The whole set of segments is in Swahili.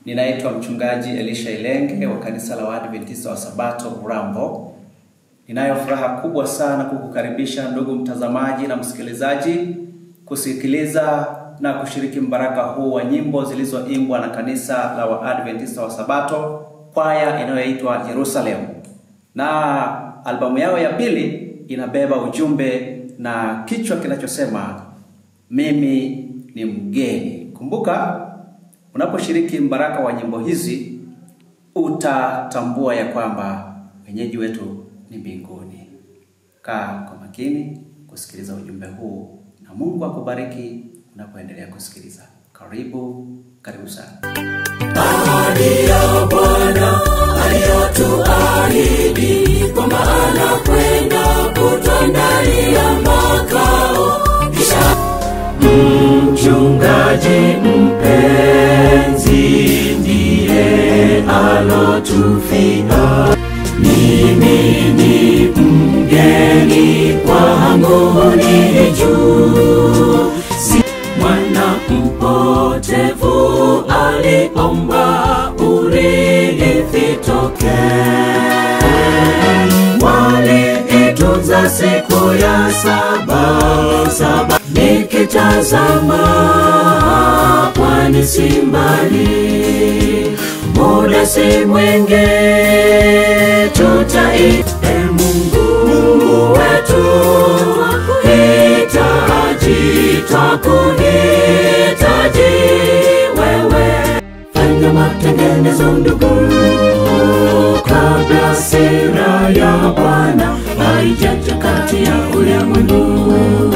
Ninaitwa mchungaji Elisha Ilenge wa kanisa la Waadventista wa Sabato Urambo. Ninayo furaha kubwa sana kukukaribisha ndugu mtazamaji na msikilizaji kusikiliza na kushiriki mbaraka huu wa nyimbo zilizoimbwa na kanisa la Waadventista wa Sabato kwaya inayoitwa Jerusalem. Na albamu yao ya pili inabeba ujumbe na kichwa kinachosema mimi ni mgeni. Kumbuka, unaposhiriki mbaraka wa nyimbo hizi utatambua ya kwamba wenyeji wetu ni mbinguni. Kaa kwa makini kusikiliza ujumbe huu, na Mungu akubariki unapoendelea kusikiliza. Karibu, karibu sana. Ahadi ya Bwana aliyotuahidi kwamba anakwenda kutuandalia makao, kisha mchungaji mpenzi ndiye alotufia. Mimi ni mgeni kwangu ni juu, si mwana mpotevu aliomba urithi toke. Waliitunza siku ya saba saba, nikitazama pwani si mbali, muda si mwingi tutai e Mungu, Mungu wetu hitaji twakuhitaji wewe, fanya matengenezo ndugu, kabla sera ya Bwana haijaja kati ya ulimwengu.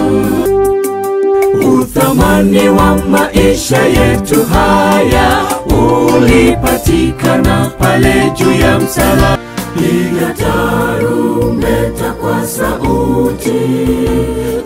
Uthamani wa maisha yetu haya ulipatikana pale juu ya msalaba. Piga tarumbeta kwa sauti,